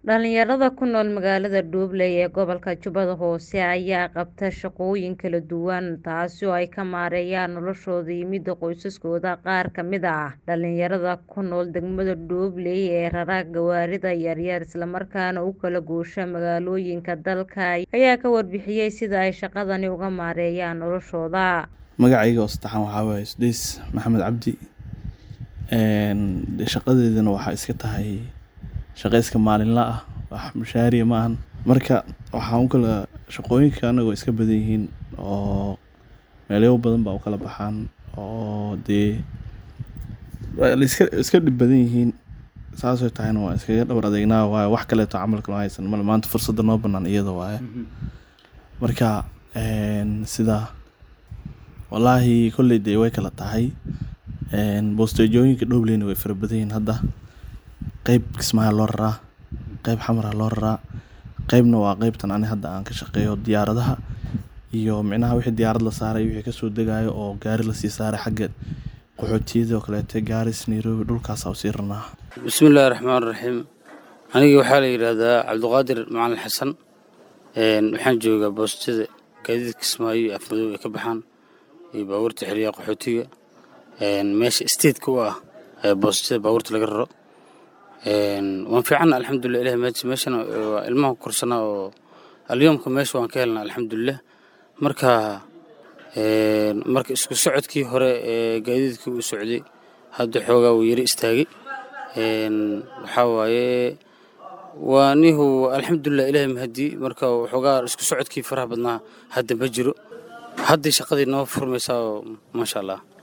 Dhalinyarada ku nool magaalada Dublin ee gobolka Jubbada Hoose ayaa qabta shaqooyin kala duwan taasi oo ay ka maareeyaan noloshooda iyo midda qoysaskooda. Qaar ka mid ah dhalinyarada ku nool degmada Dublin ee rara gawaarida yaryar isla markaana u kala goosha magaalooyinka dalka ayaa ka warbixiyay sida ay shaqadani uga maareeyaan noloshooda. Magacayga oo saddexan waxaa waaye Sudais Maxamed Cabdi. Shaqadeydana waxaa iska tahay shaqo iska maalinle ah wax mushaariya ma ahan. Marka waxaan u kala shaqooyinka anaga way iska badan yihiin oo meelo badan baa u kala baxaan oo dee waa la iska iska dhib badan yihiin. Saas oo tahayna waa iskaga dhabar adeegnaa waayo wax kaleeto camalka noo haysan male maanta fursadda noo bannaan iyada waaye. Marka sida wallaahi kolley dee way kala tahay. Bosteejooyinka Dublin way fara badan yihiin hadda. Qayb Kismaayo loo raraa, qayb Xamar loo raraa, qaybna waa qaybtan ani hadda aan ka shaqeeyo diyaaradaha iyo micnaha wixii diyaarad la saaray wixii ka soo degayo oo gaari la sii saaray xagga qaxootiyada oo kaleeto Gaaris, Nairobi dhulkaas aan sii rarnaa. bismillaahi raxmaani raxiim aniga waxaa la yidhaahdaa cabdiqaadir macalin xasan waxaan joogaa boostada gaadiidka kismaayo iyo afmadow ay ka baxaan iyo baabuurta xeryaha qaxootiga meesha stateka u ah boostada baabuurta laga raro waan fiicanna alxamdulilah ilahi mahadsi meeshana waa ilmaha ku korsanaa oo alyoomka meesha waan ka helnaa alxamdulilah marka marka isku socodkii hore ee gaadiidkii uu socday hadda xoogaa wuu yara istaagay waxaa waaye waa nihu alxamdulilah ilaahi mahadi marka waxoogaa isku socodkii faraha badnaa hadda ma jiro hadday shaqadii noo furmaysaa oo maasha allah